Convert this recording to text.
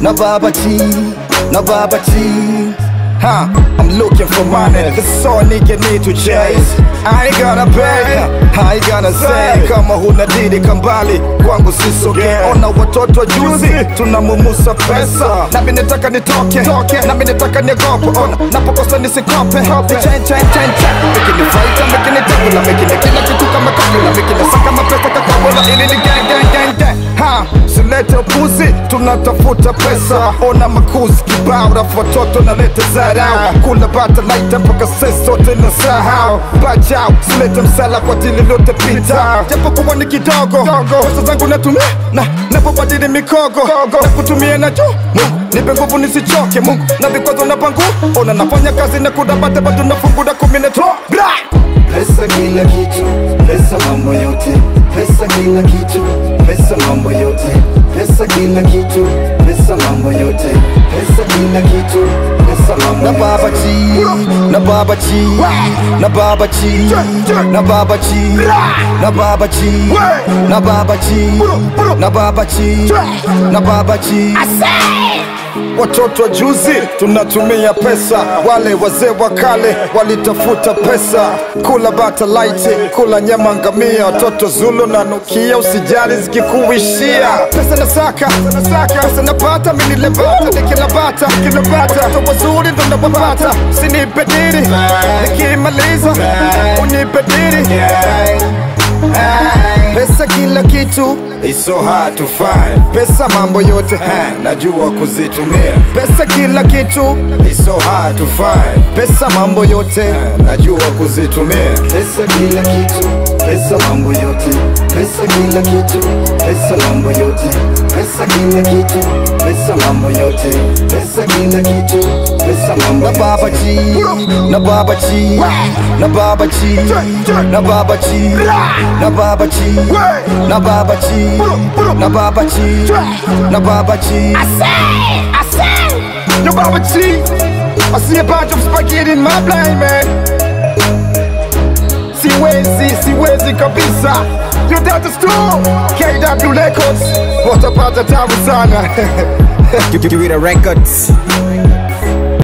na baba G, na baba G. Huh, I'm looking for money, that's all nigga need to chase. I ain't gonna pay, I ain't gonna say kama huna didi kambali kwangu sisogee. Ona watoto juzi tunamumusa pesa, nami nataka nitoke, nami nataka niogope. Ona napokosa nisikope, chen chen chen chen, mikini fighter, mikini tabula, mikini kila kitu kama kabula, mikini saka mapesa kakabula, ili ni gang gang gang gang. Ha, silete upuzi, tunatafuta pesa. Ona makuzi kibao, rafu watoto naleta zarau, kula bata laita mpaka sisi sote na sahau. Bajau, silete msala kwa dili lote pita, japo kuwa ni kidogo, pesa zangu natumia na napobadili mikogo na kutumia na juu Mungu nipe nguvu nisichoke Mungu na vikwazo na pangu ona nafanya kazi na kudabate bado nafungura kumi na tro bra Pesa kila kitu, pesa mambo yote, pesa kila kitu, pesa mambo yote, pesa kila kitu, pesa mambo yote, pesa kila kitu, pesa mambo na yote. baba G, na baba G, na baba G, na baba G, na baba G, na baba G, na baba G, na baba G. Watoto wa juzi tunatumia pesa, wale wazee wa kale walitafuta pesa, kula bata laiti, kula nyama ngamia, watoto Zulu na nukia, usijali zikikuishia. Pesa nasaka, pesa napata, mimi nilebata, nikilabata, nikilabata, watoto wazuri ndo nawapata, usinipe diri, nikimaliza unipe diri. Pesa kila kitu, It's so hard to find. pesa mambo yote, Ha, najua kuzitumia. pesa kila kitu, It's so hard to find. pesa mambo yote. najua kuzitumia pesa kila kitu pesa mambo yote pesa kila kitu pesa mambo yote pesa kila kitu pesa mambo yote pesa kila kitu pesa mambo na baba G, na baba G, na baba G, na baba G, na baba G, na baba G, na baba G, na baba G. Yo, Baba G, I see a bunch of spaghetti in my blind man. Siwezi, siwezi kabisa. Yo, that is true. KW Records, watapata tabu sana. Give it a records.